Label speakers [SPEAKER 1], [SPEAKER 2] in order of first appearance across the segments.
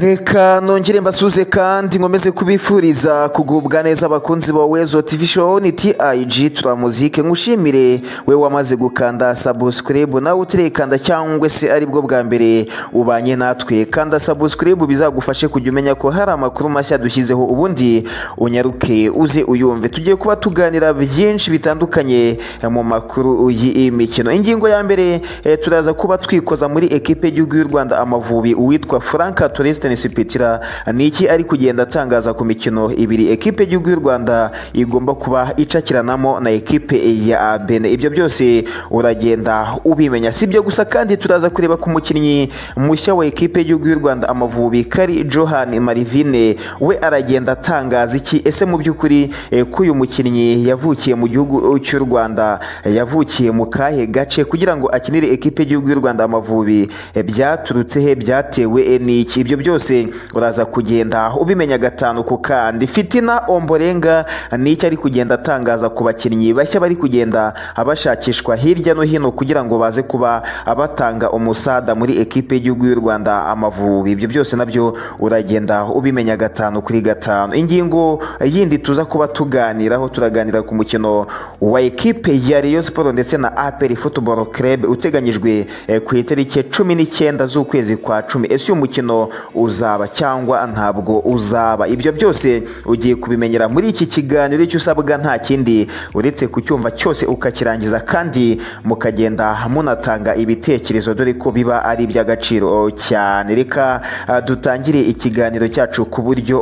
[SPEAKER 1] reka nongere mbasuze kandi nkomeze kubifuriza kugubwa neza abakunzi ba wezo tv show ni tig turamuzike nkushimire we wamaze gukanda subscribe nawe utirikanda cyangwa se aribwo bwa mbere ubanye natwe kanda subscribe bizagufashe kujya umenya ko hari amakuru mashya dushyizeho ubundi unyaruke uze uyumve tugiye kuba tuganira byinshi bitandukanye mu makuru y'imikino ingingo ya mbere eh, turaza kuba twikoza muri ekipe y'igihugu y'u rwanda amavubi uwitwa frank Tristan Sipitira ni iki ari kugenda atangaza ku mikino ibiri ekipe y'igihugu y'u Rwanda igomba kuba icakiranamo na ekipe ya Benin ibyo byose uragenda ubimenya sibyo gusa kandi turaza kureba ku mukinnyi mushya wa ekipe y'igihugu y'u Rwanda Amavubi Kari Johan Marivine we aragenda atangaza iki ese mu by'ukuri eh, ko uyu mukinnyi yavukiye mu gihugu cy'u Rwanda yavukiye mu kahe gace kugira ngo akinire ekipe y'igihugu y'u Rwanda Amavubi eh, byaturutse he byatewe eh, n'iki iki ibyo byose uraza kugenda ubimenya gatanu ku kandi fitina omborenga ni icyo ari kugenda atangaza ku bakinnyi bashya bari kugenda bashakishwa hirya no hino kugira ngo baze kuba batanga umusada muri ekipe y'igihugu y'u rwanda amavubi ibyo byose nabyo uragenda ubimenya gatanu kuri gatanu ingingo yindi tuza kuba tuganiraho turaganira ku mukino wa ekipe ya Rayon siporo ndetse na aperi futuboro kerebe uteganyijwe eh, ku itariki cumi n'icyenda z'ukwezi kwa cumi ese uyu mukino uzaba cyangwa ntabwo uzaba ibyo byose ugiye kubimenyera muri iki kiganiro icyo usabwa nta kindi uretse kucyumva cyose ukakirangiza kandi mukagenda munatanga ibitekerezo dore ko biba ari iby'agaciro cyane reka ah, dutangire ikiganiro cyacu ku buryo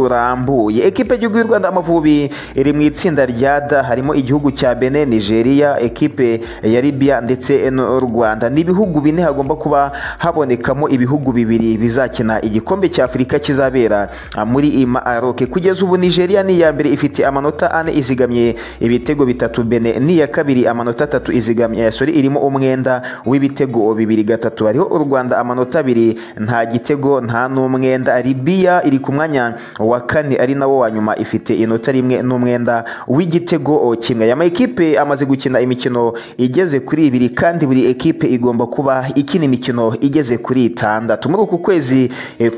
[SPEAKER 1] burambuye ekipe y'igihugu y'u rwanda amavubi iri mu itsinda rya da harimo igihugu cya bene nigeria ekipe ya libya ndetse n'u rwanda ni ibihugu bine hagomba kuba habonekamo ibihugu bibiri bizakina izakina igikombe cya afurika kizabera muri maroke kugeza ubu nigeria ni iya mbere ifite amanota ane izigamye ibitego bitatu bene ni iya kabiri amanota atatu izigamye sori irimo umwenda w'ibitego bibiri gatatu hariho u rwanda amanota abiri nta gitego nta n'umwenda libiya iri ku mwanya wa kane ari nawo wa nyuma ifite inota rimwe n'umwenda w'igitego kimwe aya makipe amaze gukina imikino igeze kuri ibiri kandi buri ekipe igomba kuba ikina imikino igeze kuri itandatu muri uku kwezi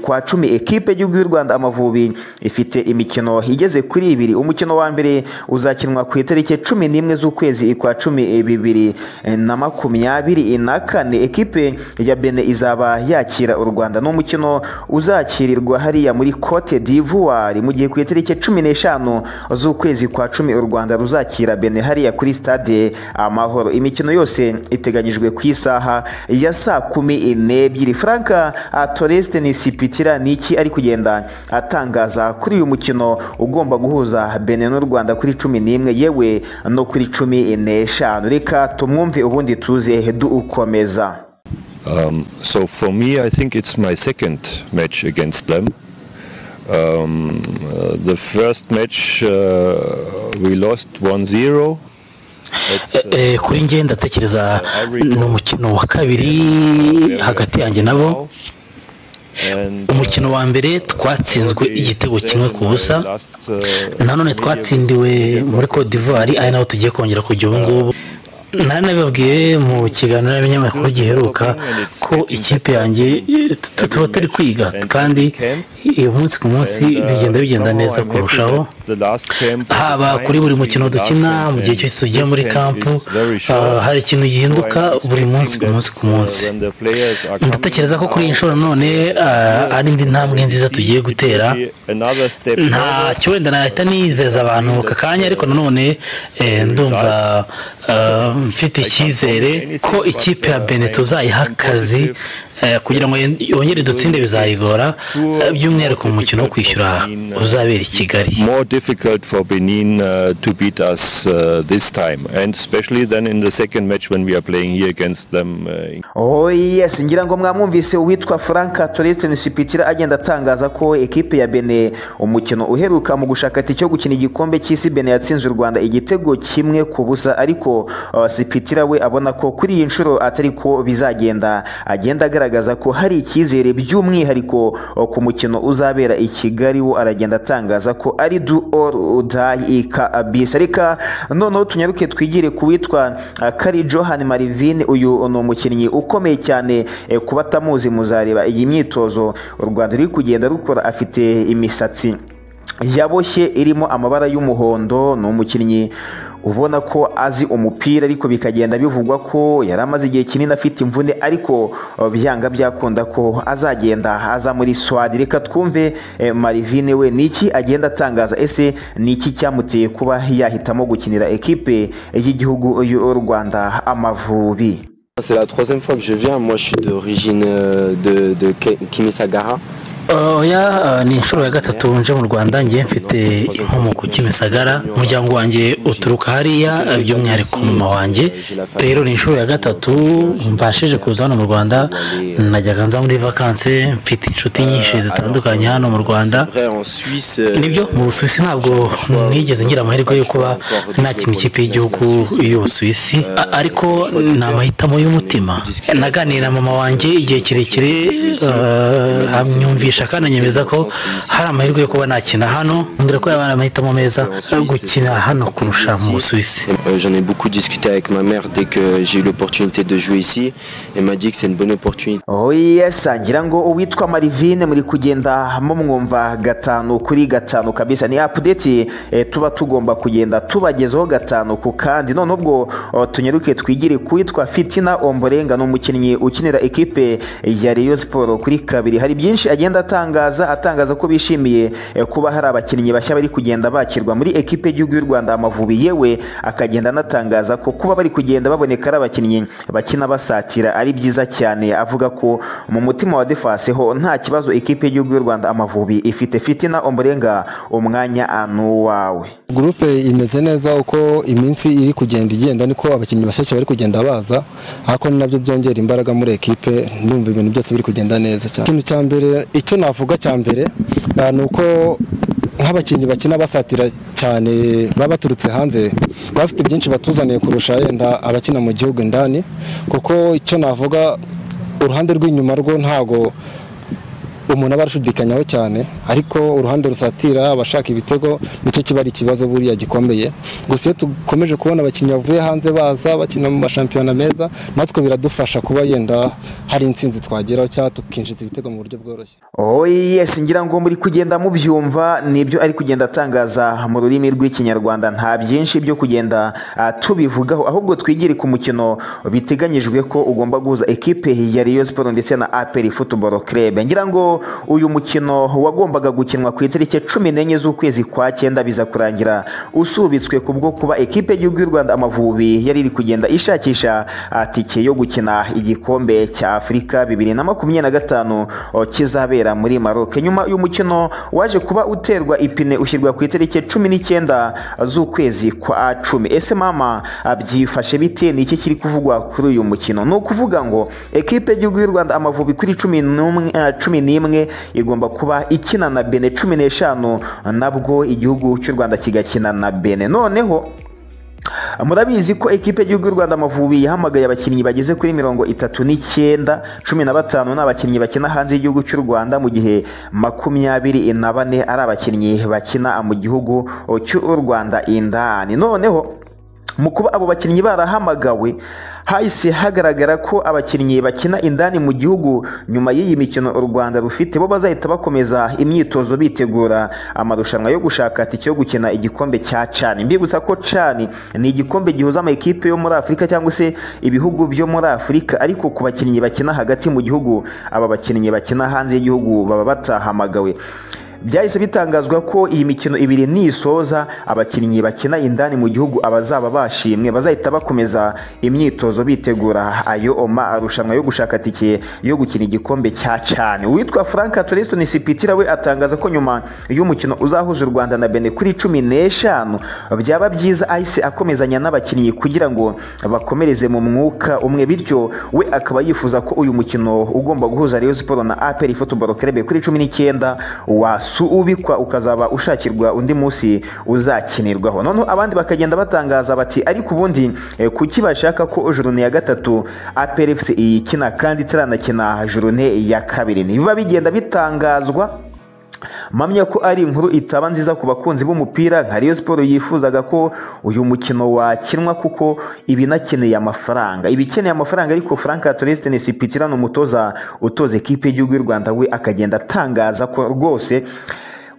[SPEAKER 1] kwa cumi ekipe y'igihugu y'u rwanda amavubi ifite imikino igeze kuri ibiri umukino wa mbere uzakinwa ku itariki cumi n'imwe z'ukwezi kwa cumi bibiri na makumyabiri na kane ekipe ya bene izaba yakira u rwanda ni umukino uzakirirwa hariya muri cote d'ivoire mu gihe ku itariki cumi n'eshanu z'ukwezi kwa cumi u rwanda ruzakira bene hariya kuri stade amahoro imikino yose iteganyijwe ku isaha ya saa kumi n'ebyiri franka toresi ni sipitira ni iki ari kugenda atangaza kuri uyu mukino ugomba guhuza bene n'u rwanda kuri cumi n'imwe yewe no kuri cumi n'eshanu reka tumwumve ubundi tuze dukomeza
[SPEAKER 2] Um, so for me, I think it's my second match against them. Um, uh, the first match uh, we lost 1-0.
[SPEAKER 3] Eh, eh, kuri njye ndatekereza ni umukino wa kabiri hagati yanjye nabo umukino wa mbere twatsinzwe igitego kimwe ku busa nanone twatsindiwe muri Cote d'Ivoire ari naho tugiye kongera kujya ubu ngubu nari nabibabwiye mu kiganiro n'abanyamakuru giheruka ko ikipe yanjye tuba turi kwiga kandi umunsi ku munsi bigenda bigenda neza kurushaho haba kuri buri mukino dukina mu gihe cyose tugiye muri kampu hari ikintu gihinduka buri munsi ku munsi ku munsi ndatekereza ko kuri iyi nshuro none ari indi ntambwe nziza tugiye gutera ntacyo wenda nahita nizeza abantu aka kanya ariko nanone ndumva mfite icyizere ko ikipe ya bene tuzayiha akazi kugira ngo yongere dutsinde bizayigora by'umwihariko mu mukino wo kwishyura uzabera i kigali
[SPEAKER 2] more difficult for Benin uh, to beat us uh, this time, and especially then in the second match when we are playing here against them. Uh, in-
[SPEAKER 1] oh yes ngira ngo mwamwumvise uwitwa frank torisiteni sipitira agenda atangaza ko ekipe ya bene umukino uheruka mu gushakati cyo gukina igikombe cy'isi bene yatsinze u rwanda igitego kimwe ku busa ariko uh, sipitira we abona ko kuri iyi nshuro atari ko bizagenda agenda agaragara agaragaza ko hari icyizere by'umwihariko ku mukino uzabera i kigali wo aragenda atangaza ko ari du oru udayi ika abisi ariko noneho tunyaruke twigire ku witwa kari johan marivine uyu ni umukinnyi ukomeye cyane kuba atamuzi muzareba iyi myitozo u rwanda ruri kugenda rukora afite imisatsi yaboshye irimo amabara y'umuhondo ni umukinnyi ubona ko azi umupira ariko bikagenda bivugwa ko yari amaze igihe kinini afite imvune ariko byanga byakunda ko azagenda aza muri swadi reka twumve marivine we niki agenda atangaza ese niki cyamuteye kuba yahitamo gukinira ekipe y'igihugu y'u rwanda amavubi
[SPEAKER 4] C'est la troisième fois que je viens. Moi, je suis d'origine euh, de, de Ke- Kimisagara.
[SPEAKER 3] oya ni inshuro ya gatatu nje mu rwanda ngiye mfite inkomoko kimisagara umuryango wanjye uturuka hariya by'umwihariko mama wanjye rero ni inshuro ya gatatu mbashije kuza hano mu rwanda najyaga nza muri vakanse mfite inshuti nyinshi zitandukanye hano mu rwanda
[SPEAKER 4] C'est vrai, en Suisse. euh,
[SPEAKER 3] nibyo mu busuwisi ntabwo nigeze ngira amahirwe yo kuba nakina ikipe y'igihugu y'ubusuwisi A- ariko ni amahitamo y'umutima naganiye na mama wanjye igihe kirekire eh, amyumvisha kandi anyemeza ko hari amahirwe yo kuba nakina hano mbwira ko yaba ari amahitamo meza yo gukina hano kurusha mu busuwisi
[SPEAKER 4] Euh, J'en ai beaucoup discuté avec ma mère dès que j'ai eu l'opportunité de jouer ici. Elle m'a dit que c'est une bonne opportunité
[SPEAKER 1] oya sangira ngo uwitwa marivine muri kugenda mo mwumva gatanu kuri gatanu kabisa ni apudeti tuba tugomba kugenda tubagezaho gatanu ku kandi none ubwo o, tunyaruke twigire ku witwa fitina omborenga ni umukinnyi ukinira ekipe ya reyo siporo kuri kabiri hari byinshi agenda atangaza atangaza ko bishimiye eh, kuba hari abakinnyi bashya bari kugenda bakirwa muri ekipe y'igihugu y'u rwanda amavubi yewe akagenda anatangaza ko kuba bari kugenda baboneka ari abakinnyi bakina basatira ari byiza cyane avuga ko mu mutima wa defase ho nta kibazo ikipe y'igihugu y'u rwanda amavubi ifite fitina omborenga umwanya ah, ni uwawe
[SPEAKER 5] gurupe imeze neza uko iminsi iri kugenda igenda niko abakinnyi bashyashya bari kugenda baza ariko ni nabyo byongera imbaraga muri ekipe ndumva ibintu byose biri kugenda neza cyane ikintu cya mbere icyo navuga cya mbere ah, ni uko nk'abakinnyi bakina basatira cyane baba baturutse hanze baba bafite byinshi batuzaniye kurusha yenda abakina mu gihugu indani kuko icyo navuga uruhande rw'inyuma rwo ntago umuntu aba arashudikanyaho cyane ariko uruhande rusatira abashaka ibitego nicyo kiba ari ikibazo buriya gikomeye gusa iyo dukomeje kubona abakinnyi bavuye hanze baza bakina mu mashampiyona meza natwe biradufasha kuba yenda hari intsinzi twageraho cyangwa tukinjiza ibitego mu buryo bworoshye
[SPEAKER 1] oye ngira ngo muri kugenda mubyumva nibyo ari kugenda atangaza mu rurimi rw'ikinyarwanda nta byinshi byo kugenda ah, tubivugaho ahubwo twigire ku mukino biteganyijwe ko ugomba guhuza ekipe ya Rayon Sport ndetse na APR Football Club ngira ngo uyu mukino wagombaga gukinwa ku itariki cumi n'enye z'ukwezi kwa cyenda biza kurangira usubitswe ku bwo kuba ekipe y'igihugu y'u Rwanda Amavubi yari iri kugenda ishakisha ah, tike yo gukina igikombe cya Afurika bibiri na makumyabiri na gatanu o, kizabera muri Maroc nyuma y'umukino waje kuba uterwa ipine ushyirwa ku itariki cumi n'icyenda z'ukwezi kwa cumi ese mama ah, byifashe bite ni iki kiri kuvugwa kuri uyu mukino ni ukuvuga ngo ekipe y'igihugu y'u Rwanda Amavubi kuri cumi n'umwe ah, cumi n'imwe igomba kuba ikina na Benin cumi n'eshanu nabwo igihugu cy'u Rwanda kigakina na Benin noneho murabizi ko ekipe y'igihugu y'u rwanda amavubi yahamagaye abakinnyi bageze kuri mirongo itatu n'icyenda cumi na batanu ni abakinnyi bakina hanze y'igihugu cy'u rwanda mu gihe makumyabiri na bane ari abakinnyi bakina mu gihugu cy'u rwanda indani noneho mu kuba abo bakinnyi barahamagawe hahise hagaragara ko abakinnyi bakina indani mu gihugu nyuma y'iyi mikino u Rwanda rufite bo bazahita bakomeza imyitozo bitegura amarushanwa yo gushaka tike yo gukina igikombe cya cani mbibutsa ko cani ni igikombe gihuza amakipe yo muri afurika cyangwa se ibihugu byo muri afurika ariko ku bakinnyi bakina hagati mu gihugu aba bakinnyi bakina hanze y'igihugu baba batahamagawe byahise bitangazwa ko iyi mikino ibiri nisoza abakinnyi bakina indani mu gihugu abazaba bashimwe bazahita bakomeza imyitozo bitegura ayo oma arushanwa yo gushaka tike yo gukina igikombe cya cani uwitwa frank toriston sipitira we atangaza ko nyuma y'umukino uzahuza u rwanda na bene kuri cumi n'eshanu byaba byiza ahise akomezanya n'abakinnyi kugira ngo bakomereze mu mwuka umwe bityo we akaba yifuza ko uyu mukino ugomba guhuza Rayon Sport na APR Football Club kuri cumi n'icyenda wasoza si ubikwa ukazaba ushakirwa undi munsi uzakinirwaho noneho abandi bakagenda batangaza bati ariko ubundi eh, kuki bashaka ko jorone ya gatatu APRFC iyikina kandi itaranakina jorone ya kabiri ntibiba bigenda bitangazwa mpamya ko ari inkuru itaba nziza ku bakunzi b'umupira nka Rayon Sport yifuzaga ko uyu mukino wakinwa kuko ibinakeneye amafaranga ibikeneye amafaranga ariko Frank Torres Nsipitira ni umutoza utoza ekipe y'igihugu y'u Rwanda we akagenda atangaza ko rwose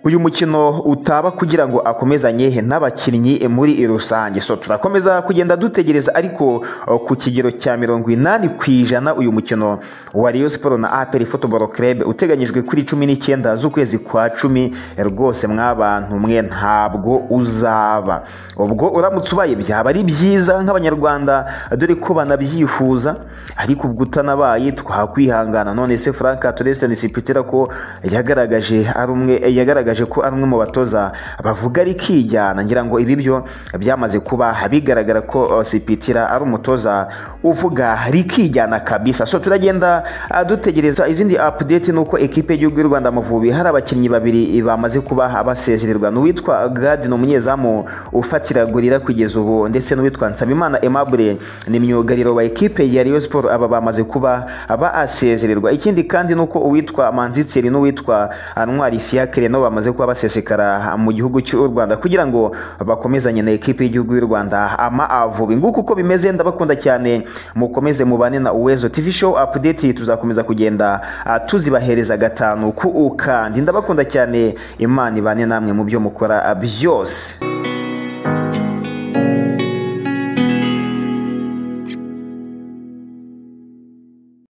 [SPEAKER 1] uyu mukino utaba kugira ngo akomezanye n'abakinnyi muri rusange so turakomeza kugenda dutegereza ariko uh, ku kigero cya mirongo inani ku ijana uyu mukino wa Rayon Sport na APR Football Club uteganyijwe kuri cumi n'icyenda z'ukwezi kwa cumi rwose mwabantu mwe ntabwo uzaba ubwo uramutse ubaye byaba ari byiza nk'abanyarwanda dore ko banabyifuza ariko ubwo utanabaye twakwihangana none se Frank Torres Nsipitira ko yagaragaje ari umwe yagaragaje yagaragaje ko ari umwe mu batoza bavuga rikijyana ngira ngo ibi byo byamaze kuba bigaragara ko uh, Sipitira ari umutoza uvuga rikijyana kabisa so turagenda uh, dutegereza izindi update nuko ekipe y'igihugu y'u Rwanda Amavubi hari abakinnyi babiri bamaze kuba basezererwa n'uwitwa Gadin umunyezamu ufatira gorira kugeza ubu ndetse n'uwitwa Nsabimana Aimable ni myugariro wa ekipe ya Rayon Sport aba bamaze kuba basezererwa ikindi kandi nuko uwitwa Manzitseri n'uwitwa Anwar Fiacre no bamaze kuba basesekara mu gihugu cy'u Rwanda kugira ngo bakomezanye na ekipe y'igihugu y'u Rwanda ama avubi nguko uko bimeze ndabakunda cyane mukomeze mubane na Uwezo TV show update tuzakomeza kugenda ah, tuzibahereza gatanu ku ukandi ndabakunda cyane Imana ibane namwe mu byo mukora ah, byose